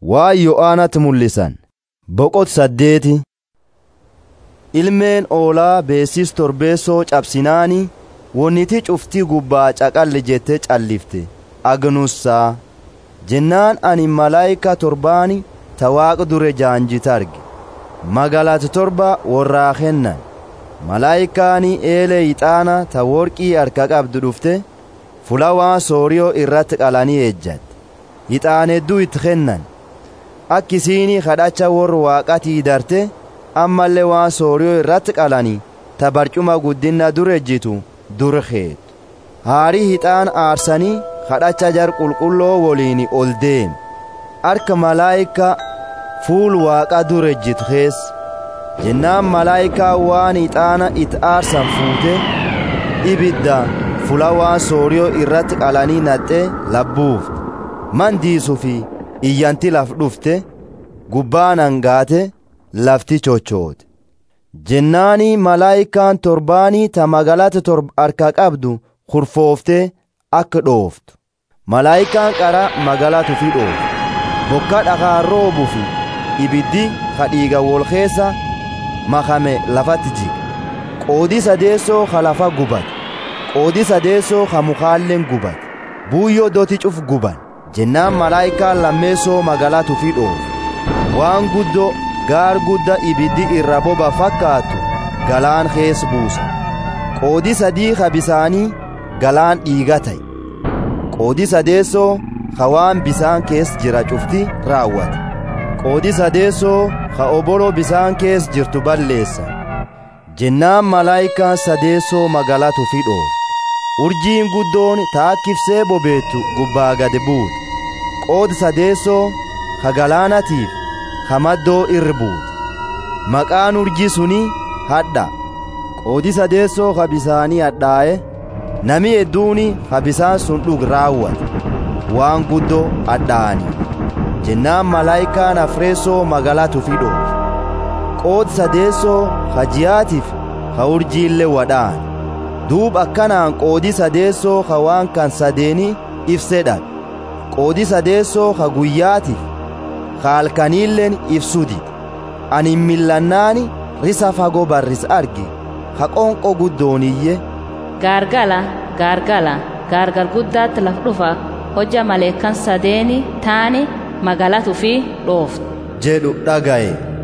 waa yo'aanatti mul'isan boqot saddeeti ilmeen oolaa beesis torbeessoo cabsinaani wonniti cuftii gubbaa caqalli jette callifte agnussaa jennaan ani malaayika torbaani ta waaqa dure jaanjita arge magalat torba warraa kennan malaayikaani eelee ixaana ta worqii harka qabdu dhufte fulawaa sooriyoo irratti qalanii eejjatte ixaan hedduu itti kennan akkisiini kadhacha warra waaqatii darte ammallee waan sooriyoo irratti qalanii ta barcuma guddinna dur ejjitu dur keetu haarii hixaan aarsanii kadhacha jar qulqulloo woliin ol deeme harka malaayika fuul waaqa dur ejjitu keessa jennaan malaayikaa waan ixaana itti aarsan fuute ibidda fula waan sooriyoo irratti qalanii naxxee labbuufte mandiisuu fi iyyanti laf dhufte gubbaan hangaate lafti chochoote jennaanii malaayikaan torbaanii ta magalata torba harka qabdu kurfooftee akka dhooftu malaayikaan qara magalatu fi dhooftu bokka dhakaan roobuu fi ibiddi kadhiiga wol keessa makame lafatti jiga qoodii sadeessoo ka lafa gubate qoodii sadeessoo ka mukaalleen gubate buuyyoo doti cuf guban jennaan malaayikaan lammeessoo magalatu fi dhoofu waan guddoo gaar gudda ibiddi irra boba fakkaatu galaan kees buusa qoodii sadii ka bisaanii galaan dhiiga ta'e qoodii sadeessoo ka waan bisaan kees jira cufti raawwate qoodii sadeessoo ka obolo bisaan kees jirtu balleessa jennaan malaayikaan sadeessoo magalatu fi dhoofu urjiin guddoon taakkifsee bobeettu gubbaa gad buute qoodi sadeessoo ka galaanatiif ka maddoo irri buute maqaan urjii suni hadha qoodi sadeessoo ka bisaanii hadhaa'e nami hedduuni ka bisaan sun dhug raawwate waan guddoo hadhaa'anii jennaan malaayikaan afreessoo magalatu fi dhoofu qoodi sadeessoo ka ji'aatiif ka urjiillee wadhaan duub akkanaan qoodii sadeessoo ka waan kan sadeeni ibsee dhabe qoodii sadeessoo ka guyyaatiif ka halkaniilleen ibsuu dide ani millannaani risa fagoo barris arge ka qonqo guddooniyye gaargala gaargala gaargar guddaatti laf dhufa hojja maleekkan sadeeni taani magalatu fi dhooftu jedhu dhagaye